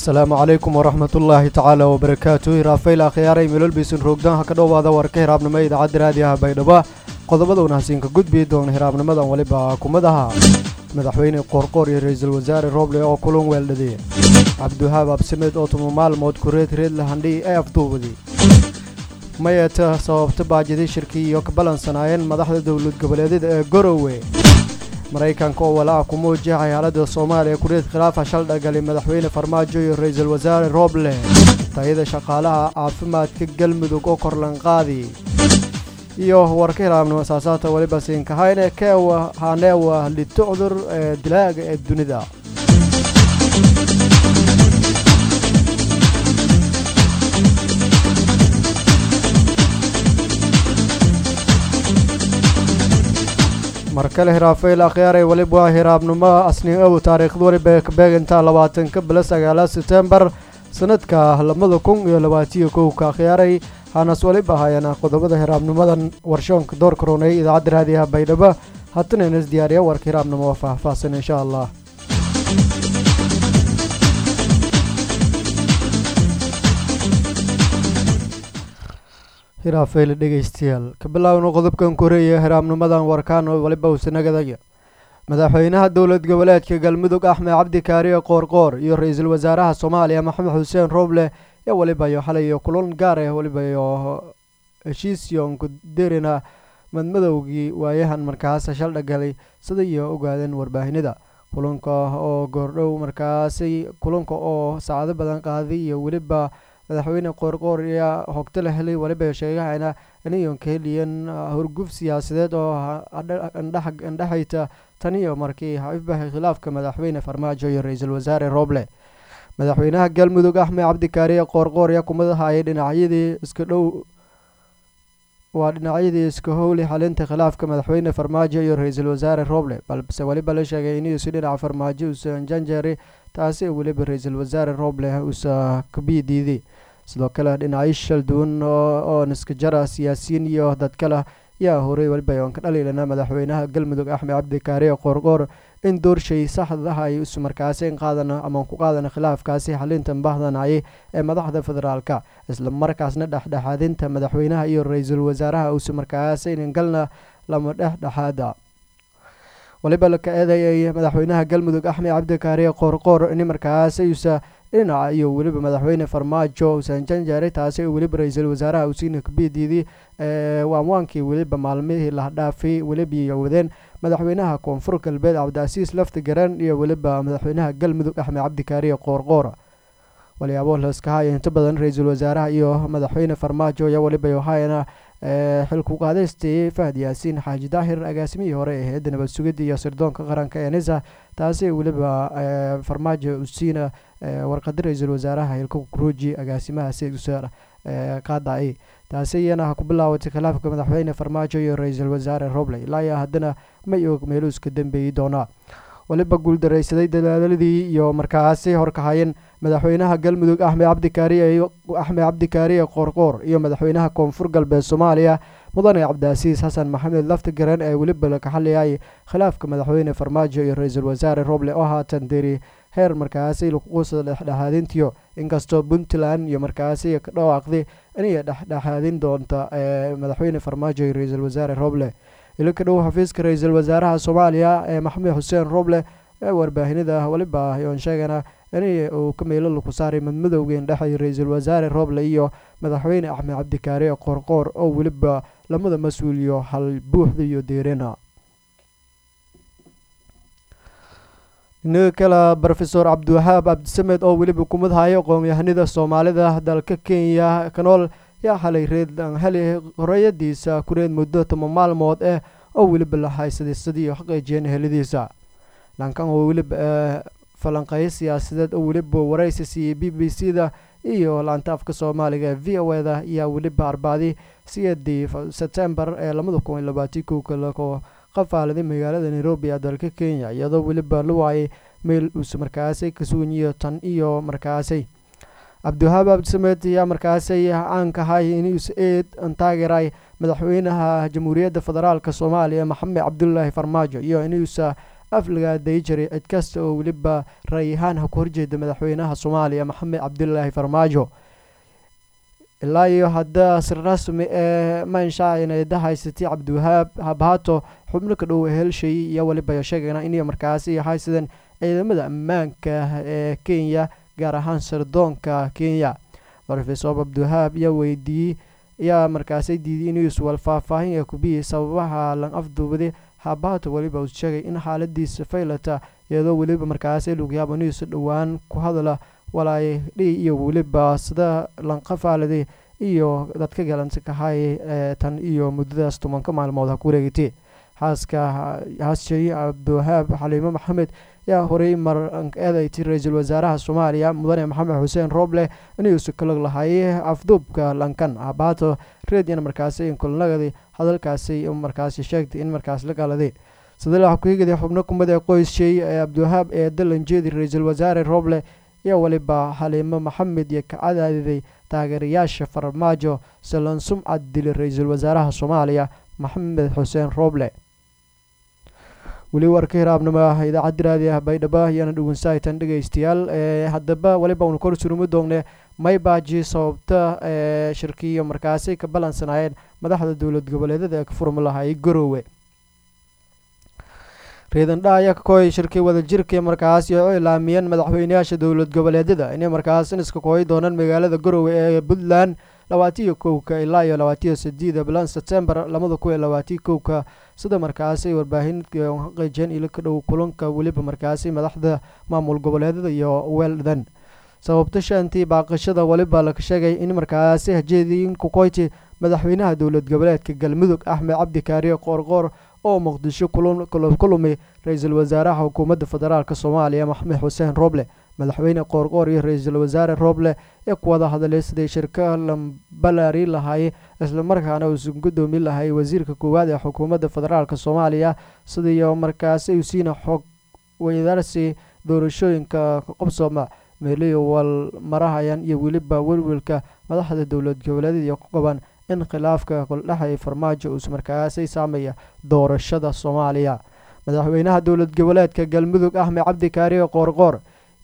asalaamu calaykum waraxmat ullaahi tacaala wabarakaatu hiraafayl akhyaaray melolbiisin roogdaanha ka dhowaada warka hiraabnimo idaacadda raadiyaha baydhabo qodobaduna hasiinka gudbi doona hiraabnimadan weliba kumadaha madaxweyne qoorqoor iyo ra-iisul wasaare rooble oo kulan weeldhadee cabdiwahaab absimed oo tuma maalmood kureed reedla handhii ee afduubadi mayeeta sababta baajidii shirkii iyo ka balansanaayeen madaxda dowlad goboleedyada ee gorowe maraykanka oo walaaca ku muujiya xayaalada soomaaliya kureed khilaafa shaldhagali madaxweyne farmaajo iyo ra-iisul wasaare rooble tayada shaqaalaha caafimaadka galmudug oo korlanqaadi iyo warka hiraabnimo saasaata weliba siinkahayne keewa haneewa litucdur ee dilaaga ee dunida mar kale hiraafayl akhyaaray weliba waa hiraabnimo asnin ow taariikhda weliba kabeegantaa labaatanka bila sagaala setembar sanadka labada kun iyo labaatiyo kowka akhyaaray hanas weliba hayana qodobada hiraabnimadan warshoonka door karoonay idaacadda raadiyaha baydhabo haddana inas diyaariya warka hiraabnimo oo faahfaahsan insha allah hiraafayl dhegeystayaal ka bilaawno qodobkan koreeya hiraabnimadan warkaan waliba usanagadaga madaxweynaha dowlad goboleedka galmudug axmed cabdi kaariye qoorqoor iyo ra-iisul wasaaraha soomaaliya maxamed xuseen rooble ee waliba iyo xalay iyo kulan gaar ah waliba iyo heshiisyoonku derina madmadowgii waayahan markaas shaldhagalay sida iyo ogaadeen warbaahinada kulanka oo goordhow markaasi kulanka oo saacado badan qaaday iyo weliba madaxweyne qoorqoor ayaa hogto la helay waliba sheegahayna inayon ka heliyeen horguf siyaasadeed oo indhexayta tan iyo markii xaifbahay khilaafka madaxweyne farmaajo iyo ra-iisul wasaare rooble madaxweynaha galmudug axmed cabdikaariye qoorqoor ayaa kumadahayay dhinacyadii iska dhow waa dhinacyadii iska howli xalinta khilaafka madaxweyne farmaajo iyo ra-iisul wasaare rooble balse weliba la sheegay inuusi dhinaca farmaajo uusan janjeeri taasi weliba ra-iisul wasaare rooble uusa kabii diiday sidoo kale dhinacyo shal duwan oo niskajara siyaasiyiin iyo dad kale yaa horay weliba oon ka dhaliilana madaxweynaha galmudug axmed cabdikaariye qoorqoor in doorshay saxdaha ay isu markaasi qaadana ama ku qaadana khilaafkaasi xalinta bahdanayay ee madaxda federaalka isla markaasna dhexdhexaadinta madaxweynaha iyo ra-iisul wasaaraha uusa markaasi galna lama dhexdhexaada waliba laka eedeeyay madaxweynaha galmudug axmed cabdikaariye qoorqoor in markaasi uusa dhinaca iyo weliba madaxweyne farmaajo uusan janjeeray taasi weliba ra-iisul wasaaraha usiina kabidiidii waamwaankii weliba maalmihii la dhaafay weliba wadeen madaxweynaha koonfur galbeed cabdicasiis lafti garan iyo weliba madaxweynaha galmudug axmed cabdikaariye qoorqoor walyaabo laskahaya inta badan ra-iisul wasaaraha iyo madaxweyne farmaajo ayaa weliba yohayana xilku qaadaystay fahad yaasiin xaaji daahir agaasimihii hore ee hay-adda nabad sugidda iyo sirdoonka qaranka ee nisa taasi weliba farmaajo usiina warqada ra-iisul wasaaraha hilka kuruuji agaasimaha siusa qaada-ay taasi iyana ha ku bilaawatay khilaafka madaxweyne farmaajo iyo ra-iisul wasaare roble ilaa iyo haddana may og meeluu iska dambeeyi doonaa weliba guuldaraysaday dadaaladii iyo markaasi horkahayeen madaxweynaha galmudug axmed cabdikaariye axmed cabdikaariye qoorqoor iyo madaxweynaha koonfur galbeed soomaaliya mudane cabdicasiis xasan maxamed laftigaran ee weliba laka xaliyay khilaafka madaxweyne farmaajo iyo ra-iisul wasaare roble oo haatan deri heer markaasi lakuquusa dhexdhexaadintiyo inkastoo puntland iyo markaasi ka dhawaaqday inay dhexdhexaadin doonta madaxweyne farmaajo iyo ra-iisul wasaare roble ilo ka dhow xafiiska ra-iisul wasaaraha soomaaliya ee maxamed xuseen roble ee warbaahinada weliba yoon sheegana in uu ka meelo laku saaray madmadowga indhexay ra-iisul wasaare roble iyo madaxweyne axmed cabdikaariye qoorqoor oo weliba lamada mas-uuliyo hal buuxda iyo deerena inaga kale rofesor cabdiwahaab cabdisamed oo weliba kumadhayo aqoon-yahanida soomaalida dalka kenya kanool yaa xalay reed heli horeyadiisa kureed muddo toma maalmood ah oo weliba la haysaday sidii xaqiijiyeen helidiisa dhankan oo weliba falanqeeyo siyaasadeed oo weliba waraysi siiyey b b c da iyo laanta afka soomaaliga ee v o eda ayaa weliba arbaadi sideedii sebtembar ee labada kun iyo labaatan kowka lako qafaaladay magaalada nairobi ee dalka kenya iyadoo weliba la waayay meel uus markaasi ka suganyiyo tan iyo markaasi cabdiwahaab abdisamed ayaa markaasi caankahay inuus eed taageeray madaxweynaha jamhuuriyadda federaalk soomaaliya maxamed cabdulaahi farmaajo iyo inuusa aflagaaday jiray cid kasta oo weliba ra-yahaan ha ku horjeeda madaxweynaha soomaaliya maxamed cabdilaahi farmaajo ilaa iyo hadda si rasmi ee manshacineda haysatay cabdiwahaab habhaato xubno ka dhow helshay iyo weliba sheegayna inay markaasi haysadeen ciidamada ammaanka ee kenya gaar ahaan sirdoonka kenya rofesor cabdiwahaab ayaa weydiiyey ayaa markaasi diiday inuu iswal faahfaahin ee kubiyey sababaha lan afduubaday habaato weliba uu sheegay in xaaladiisa faylata iyadoo weliba markaasi lugyaabo inuusa dhowaan ku hadla walaayadhi iyo weliba sida lanqafaaladay iyo dadka galanta kahay ee tan iyo muddadaas tobanka maalmood ha ku wareegatay xaaska haasjari cabdiwahaab xaliimo maxamed ayaa horey mar eedayti ra-iisul wasaaraha soomaaliya mudane maxamed xuseen rooble inuusa kalag lahay afduubka lankan habaato redian markaasi inkulnagadi hadalkaasi markaasi sheegtay in markaas la galaday sadalaxa ku-higaday xubno kumid ee qoysshay ee cabdiwahaab ee dalanjeedi ra-iisul wasaare rooble ayaa weliba xaliimo maxamed iyo ka cadaadiday taageerayaasha farmaajo salan sumcad dili ra-iisul wasaaraha soomaaliya maxamed xuseen rooble weli warka hiraabnimo idaacadda raadi ah baydhabo ayaana dhugunsahaytan dhegeystayaal haddaba weliba unu kor surumi doonne maybaaji sababta ee shirkiyo markaasi ka ballansanaayeen madaxda dowlad goboleedyada ee ka furmi lahaayay garoowe riidandha ayaa ka kooyay shirkii wadajirkii markaasi oo ilaamiyeen madaxweyneyaasha dowlad goboleedyada inay markaas iniska kooyi doonaan magaalada garoowe ee puntland labaatiyo kowka ilaa iyo labaatiyo sideeda bilan sebtembar labada kun iyo labaatiyo kowka sida markaasi warbaahin xaqiijeen ilo ka dhow kulanka weliba markaasi madaxda maamul goboleedyada iyo weeldan sababta shantii baaqashada weliba laga sheegay in markaasi hajeediin kukoyti madaxweynaha dowlad goboleedka galmudug axmed cabdi kaariye qoorqoor oo muqdisho kulumay ra-iisul wasaaraha xukuumadda federaalk soomaaliya maxamed xuseen rooble madaxweyne qoorqoor iyo ra-iisul wasaare rooble ee ku wada hadlay siday shirka lambalari lahay islamarkaana uusan gudoomi lahay wasiirka koowaad ee xukuumadda federaalk soomaaliya sidiiyo markaasi usiina xog weydaarsi doorashooyinka qobsooma meeliyo wal marahayan iyo weliba welwelka madaxda dowlad goboleedyada ku qaban in khilaafka koldhexay farmaajo uus markaasi saameeya doorashada soomaaliya madaxweynaha dowlad goboleedka galmudug axmed cabdi kaariye qoorqoor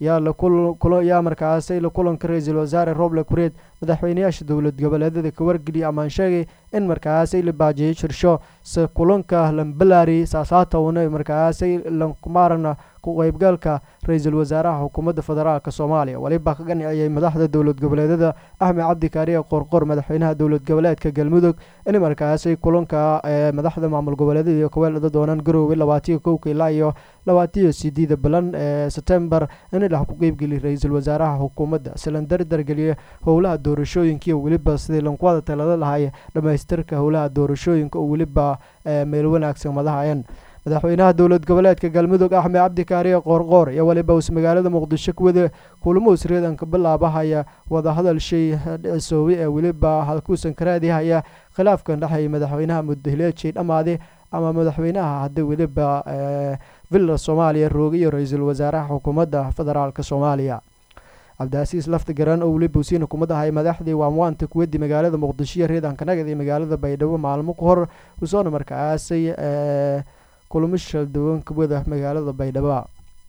yaa markaasi la kulanka ra-iisul wasaare roble kureed madaxweyneyaasha dowlad goboleedyada ka wargeliyay amaan sheegay in markaasi la baajiyay shirsho se kulanka lambalari saasaatowna markaasi lankumaarana ku qeybgalka ra-iisul wasaaraha xukuumadda federaalk soomaaliya weliba ka ganiciyay madaxda dowlad goboleedyada axmed cabdi kaariye qoorqoor madaxweynaha dowlad goboleedka galmudug in markaasi kulanka ee madaxda maamul goboleedyada iyo kaweelada doonaan garoowe labaatiyo kowka ilaa iyo labaatiyo sideeda bilan ee sebtembar in dhex ku qeybgeliyay ra-iisul wasaaraha xukuumadda silan dardargeliya howlaha doorashooyinkiiyo weliba sidii lankuwada talada lahay dhamaystirka howlaha doorashooyinka oo weliba meel wanaagsan madahayan madaxweynaha dowlad goboleedka galmudug axmed cabdi kaariye qoorqoor iyo weliba us magaalada muqdisho kuwada kulamo isreedanka bilaabahaya wadahadal shay dhicisoobay ee weliba halkuusan karaadihaya khilaafkan dhexeeya madaxweynaha muddahileejay dhammaade ama madaxweynaha hadda weliba villa soomaaliya rooga iyo ra-iisul wasaaraha xukuumadda federaalk soomaaliya cabdiasiis lafta garan oo weliba usiina kumad ahay madaxdii waamwaanta kuwadii magaalada muqdisho iyo reedanka nagad iyo magaalada baydhabo maalmo ka hor usoona markaasay kulamo shalduwan kuwada magaalada baydhabo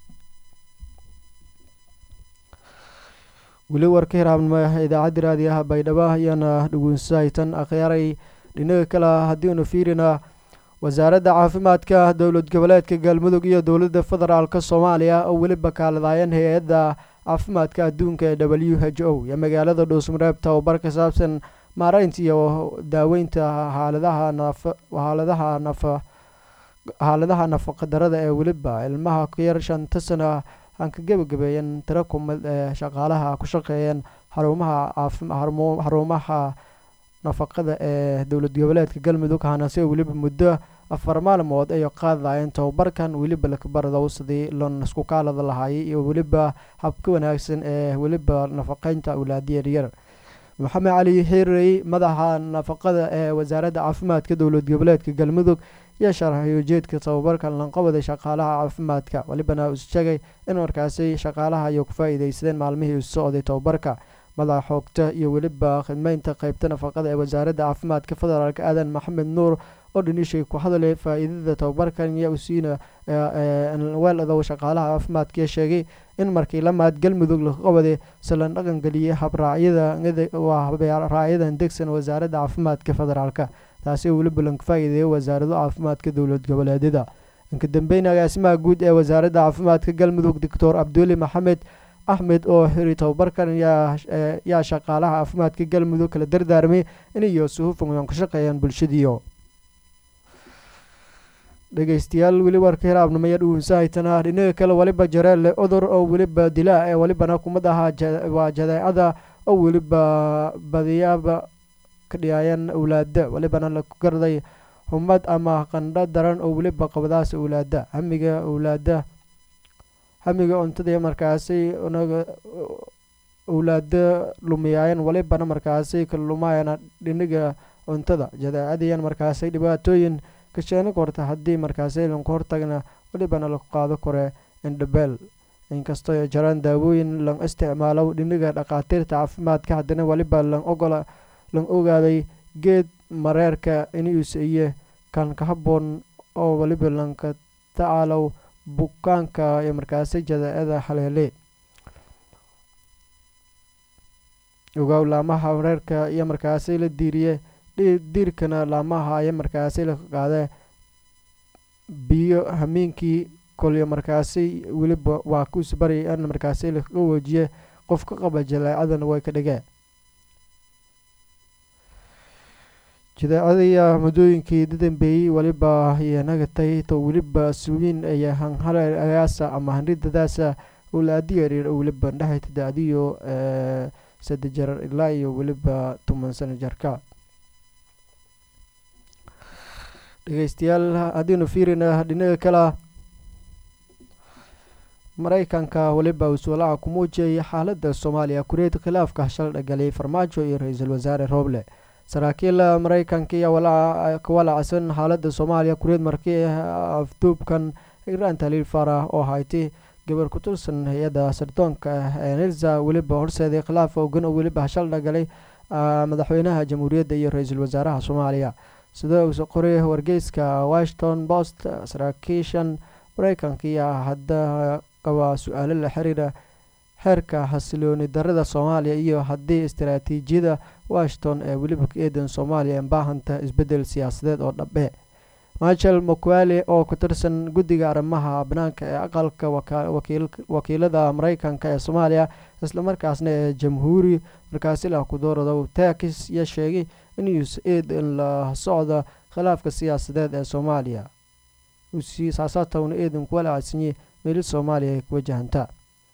weli warka hiraabnimo idaacadda raadiyaha baydhabo ayaana dhugunsahaytan akhyaaray dhinaga kale haddiinu fiirina wasaaradda caafimaadka dowlad goboleedka galmudug iyo dowladda federaalk soomaaliya oo weliba kaaladaayeen hay-adda caafimaadka adduunka ee w h o iyo magaalada dhuusmareeb tababar ka saabsan maareynta iyo daaweynta xaaladaha naf xaaladaha nafa xaaladaha nafaqadarada ee weliba ilmaha ka yar shanta sana aan ka gebagabeeyan tiro kumid ee shaqaalaha ku shaqeeyeen xarumaha xarumaha nafaqada ee dowlad goboleedka galmudug hanase weliba muddo afar maalmood ay qaadayeen tababarkan weliba lakabardow sidii lon isku kaalada lahaayay iyo weliba habka wanaagsan ee weliba nafaqeynta awlaadiya yaryar maxamed cali xiirey madaxa nafaqada ee wasaaradda caafimaadka dowlad goboleedka galmudug iyo sharaxay ujeedka tababarkan lanqabada shaqaalaha caafimaadka welibana uu sheegay in markaasi shaqaalaha ay ku faa-iideysadeen maalmihii u socday tababarka madaxa xoogta iyo weliba khidmeynta qeybta nafaqada ee wasaaradda caafimaadka federaalk aadan maxamed nuur oo dhinishay ku hadalay faa-iidada tababarkan iyo usiina weeladow shaqaalaha caafimaadka sheegay in markii lamaad galmudug laga qabaday salan dhaqan geliyay habraacyada degsan wasaaradda caafimaadka federaalka taasi weliba lanka faa-iideeyay wasaarado caafimaadka dowlad goboleedyada inka dambeyn agaasimaha guud ee wasaaradda caafimaadka galmudug doctor cabduuli maxamed axmed oo xiri tababarkan yaa shaqaalaha caafimaadka galmudug kala dardaarmay inayo suhufan ka shaqeeyaan bulshadiio dhegeystayaal weli warka hiraabnimaya dhuunsahaytana dhinaga kale weliba jareelle cudur oo weliba dilaa ee welibana kumad ahaa waa jadeecada oo weliba badiyaaba ka dhiyaayaan awlaada welibana laku garday humad ama qandho daran oo weliba qabadaas awlaada hamiga awlaada hamiga cuntada markaasi naga awlaada lumiyaayeen welibana markaasi ka lumaayana dhiniga cuntada jadeecadiyan markaasi dhibaatooyin kasheeni korta haddii markaasi lanku hortagna welibana laku qaado kore indhabeel inkastoo jaraan daawooyin lan isticmaalo dhiniga dhakhaatiirta caafimaadka haddana weliba lan ogola lan ogaaday geed mareerka inuus iyo kan ka haboon oo weliba lanka tacaalow bukaanka iyo markaasi jadeecada haleele ogaaw laamaha mareerka iyo markaasi la diiriye diirkana laamaha ayaa markaasi la qaadee biyo hameenkii kolyo markaasi weliba waa kuus bari an markaasi laga wajiye qof ka qaba jaleecadana way ka dhigeen jadeecadiya muddooyinkii dadambeeyey weliba yanagatay to weliba suuyin aya hanhaleagaasa ama hanridadaasa ulaadi yaryar oo weliba dhexayta da-diyo sadde jarar ilaa iyo weliba toban sano jarka dhegeystayaal haddiinu fiirina dhinaga kala mareykanka weliba uu suulaca ku muujiyay xaalada soomaaliya kureed khilaafka shal dhagalay farmaajo iyo ra-iisul wasaare rooble saraakiil mareykanka iyo ka walacsan xaalada soomaaliya kureed markii afduubkan igraan taliil farah oo haytay gabar ku tulsan hay-adda sardoonka ee nirza weliba horseeday khilaaf ogan oo weliba shal dhagalay madaxweynaha jamhuuriyadda iyo ra-iisul wasaaraha soomaaliya sida uuse qoray wargeyska washington post saraakiishan mareykanka iyo hadda qaba su-aalo la xiriira xeerka xasilooni darada soomaaliya iyo haddii istaraatiijiyada washington ee weliba ka eedan soomaaliya ee baahanta isbedel siyaasadeed oo dhabe michel mokwale oo ku tirsan guddiga arrimaha banaanka ee aqalka wakiilada mareykanka ee soomaaliya islamarkaasna ee jamhuuri markaasi lah ku doorado taakis iyo sheegay inuus eed in la socda khilaafka siyaasadeed ee soomaaliya saasaatowna eedan kuwa lacadsanyay meeli soomaaliya ay ku wajahantaa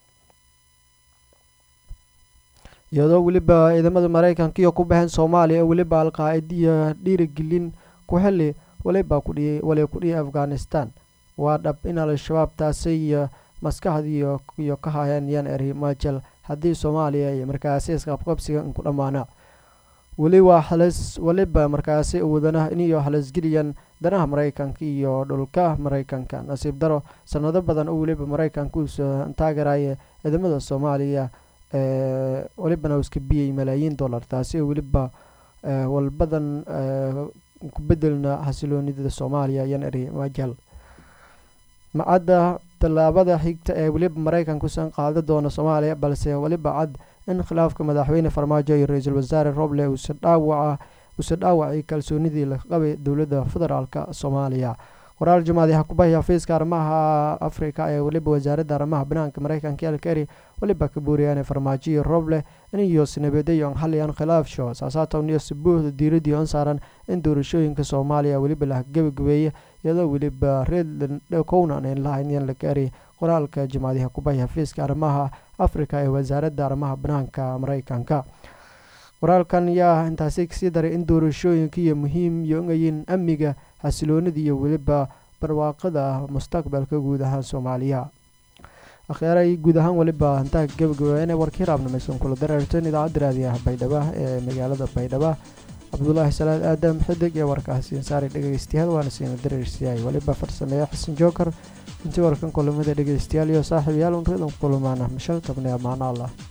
iyadoo weliba ciidamada mareykanka iyo ku baxeen soomaaliya oo weliba al-qaa-idiya dhiirigelin ku xili waliba kudhiyay wali ku dhiyay afghanistan waa dhab in al-shabaab taasi iyo maskaxdiiyo iyo ka hayaan yan eri majel haddii soomaaliya iyo markaasi isqabqabsiga inku dhammaana weli waa halis waliba markaasi wadana iniyo halisgeliyaan danaha mareykanka iyo dhulka mareykanka nasiib daro sanado badan oo weliba mareykanka uusa taageeraya ciidamada soomaaliya welibana uu iska biyay malaayiin dollar taasi oo weliba walbadan ku bedelna xasiloonidada soomaaliya yan eri majel macadda tallaabada xigta ee weliba mareykankuusan qaada doono soomaaliya balse weliba cad in khilaafka madaxweyne farmaajo iyo ra-iisul wasaare roble uusa dhaawaca uusa dhaawacay kalsoonidii la qabay dowladda federaalka soomaaliya waraal jamaadi xakubahii xafiiska arrimaha afrika ee weliba wasaaradda arrimaha banaanka mareykanka elkeri weliba ka buuriyaan farmaajo iyo roble iniyo sinabeedayo xaliyaan khilaafsho saasaatowniyo sabuuhda diiradii on saaran in doorashooyinka soomaaliya weliba la gebagabeeye iyadoo weliba reedland kownan an lahayn la gaari qoraalka jamaadiha kubahii xafiiska arrimaha afrika ee wasaaradda arrimaha banaanka mareykanka qoraalkan yaa intaasi kasii daray in doorashooyinka iyo muhiim yogayin amniga xasiloonida iyo weliba barwaaqada mustaqbalka guud ahaan soomaaliya akhyaray guud ahaan weliba intaa gabagabeene warkii raabnamaysan kula dareerteen idaacadda raadiyaha baydhaba ee magaalada baydhaba cabdulaahi salaad aadam xidig ee warkaasi saari dhegeystayaal waana siina dareersiyaay weliba farsameeya xasan jookar intii warkan kulamada dhegeystayaal iyo saaxiibayaal unridan kulumaana mashal tabnay amaano allah